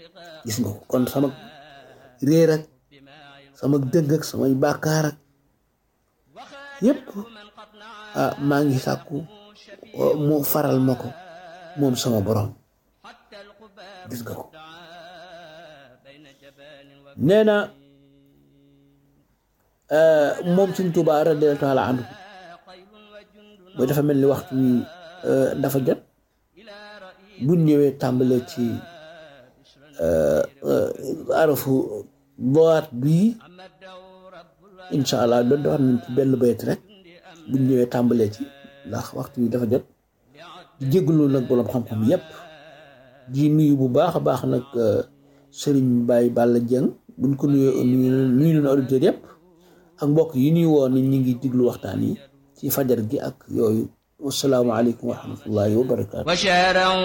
gis nga ko kon sama réer ak sama dëgg ak samay bàkkaar ak yépp ah maa ngi sàkku mu faral ma ko moom sama borom gis nga ko nee na moom suñ Tuubaa radiyallaahu taala anhu mooy dafa mel ni waxtu wi dafa jot bu ñëwee tàmbale ci arafu boîte bii incha allah doon wax nañ ci benn bayt rek bu ñëwee tàmbalee ci ndax waxtu wi dafa jot di jégalu nag boroom xam-xam yépp di nuyu bu baax a baax nag sëriñ Baye Balla Dieng buñ ko nuyoo nuyu nuyu leen auditeurs yépp ak mbokk yi ñuy woo ni ñu ngi diglu waxtaan yi ci fajar gi ak yooyu wassalaamu aleykum wa rahmatullahi wa barakaatu